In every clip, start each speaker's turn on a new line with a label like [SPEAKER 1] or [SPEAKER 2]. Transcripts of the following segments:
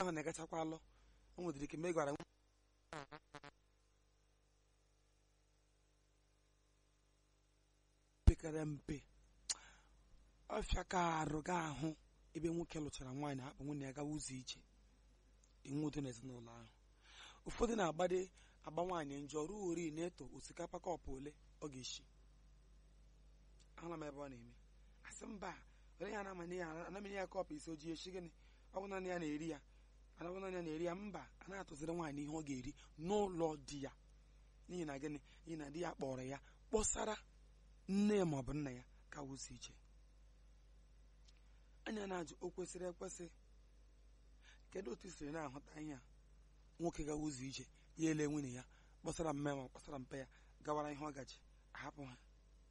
[SPEAKER 1] ahụ na-agachakwa alụ o nwedịrị ike mgbe ị gwara pekara mpe ọfịa ka arụ ga ahụ ebe nwoke lụchara nwaanyị hapụ nwunye ya gawa ụzọ ije inwe udo n'ezinụlọ ahụ ụfọdụ na-agbade agba nwaanyị njọ ruo ori na-eto osikapa kọpụ ole ọ ga-esi ahụla m ebe ọ na-eme asị mba onye ya na-amanye ya anamanye ya kọpụ isi ojii echi gịnị ọ bụ naanị ya na-eri ya anabụ naanị ya na-eri ya mba a na-atụziri nwaanyị ihe ọ ga-eri n'ụlọ di ya n'ihi na gịnị n'ihi na di ya kpọrọ ya kpọsara nne ya maọbụ nna ya ka wụsi iche anya na-ajụ o kwesịrị ekwesị kedu otu i siri na-ahụta ihe a nwoke gawa ụzọ ije ya ele nwunye ya kpọsara mme ma kpọsara mpe ya gawara ihe ọ gaji ahapụ ha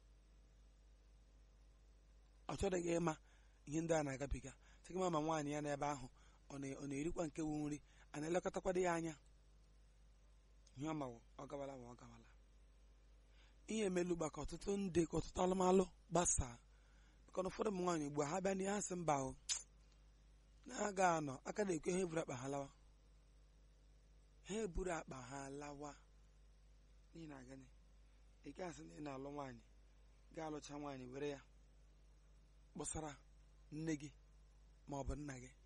[SPEAKER 1] ọ chọrọghị ịma ihe ndị a na-agabiga sịgị ma ma nwaanyị ya n'ebe ahụ ọ na- ọ na-erikwa nke wu nri a na-elekọtakwado ya anya ihe ọ mawo ọ gawala ma ọ gawala ihe emelu gbaka ọtụtụ ndị ka ọtụtụ alụmalụ gbasaa maka na ụfọdụ ụmụ nwaanyị ugbu a ha bịa n'ihe asị mba o na-aga anọ aka na-ekwe ha eburu akpa ha lawa ha eburu akpa ha lawa n'ihi na gịnị ị gaghị asị na ị na-alụ nwaanyị ga-alụcha nwaanyị were ya kpọsara nne gị ma ọ bụ nna gị